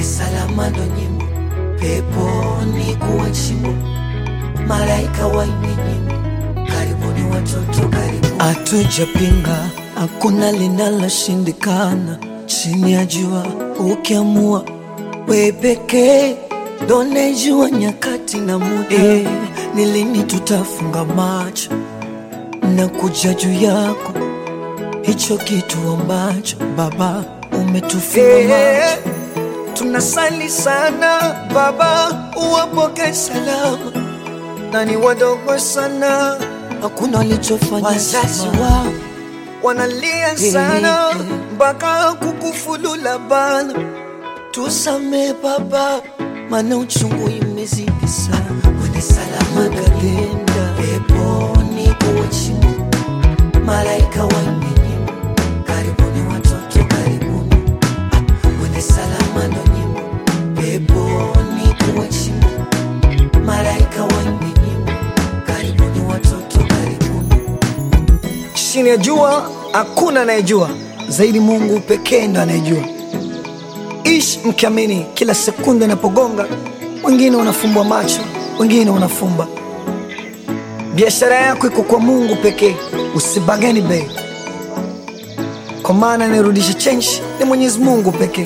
Wende salama ndo nyimbo, peponi kuwa chimbo, malaika waimbe nyimbo, karibuni watoto, karibuni. Hatujapinga, hakuna linaloshindikana chini ya jua, ukiamua we pekee ndo unajua nyakati na muda. Eh, ni lini tutafunga macho na kuja juu yako, hicho kitu ambacho Baba umetufunga macho. Tunasali sana Baba, uwapoke salama, na ni wadogo sana, hakuna walichofanya. Wazazi wao wanalia sana mpaka kukufulula bana, tusame Baba, mana uchungu imezidi sana. Wende salama kalenda peponi kuwachimu, malaika waimbe nyimbo, karibuni watoto, karibuni Wende salama ndo nyimbo, peponi kuwachimu, malaika waimbe nyimbo, karibuni watoto, karibuni chini ya jua hakuna anayejua zaidi Mungu pekee ndo anayejua. Ishi mkiamini, kila sekunde inapogonga, wengine wanafumbwa macho, wengine wanafumba. Biashara yako iko kwa Mungu pekee, usibageni bei, kwa maana anayerudisha change ni Mwenyezi Mungu pekee.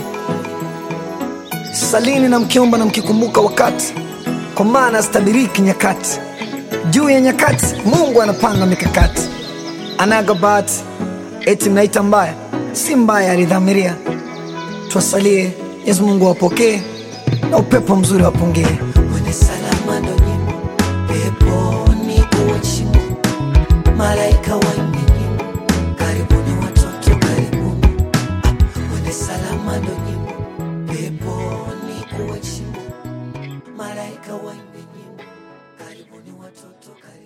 Salini na mkiomba na mkikumbuka wakati, kwa maana asitabiriki nyakati. Juu ya nyakati Mungu anapanga mikakati anaga bahati eti mnaita mbaya, si mbaya, alidhamiria. Twasalie Mwenyezi Mungu awapokee na upepo mzuri wapungie. Wende salama ndo nyimbo, peponi kuwa chimbo, malaika waimbe nyimbo, karibuni watoto, karibuni. Ah, Wende salama ndo nyimbo, peponi kuwa chimbo, malaika waimbe nyimbo, karibuni watoto, karibuni.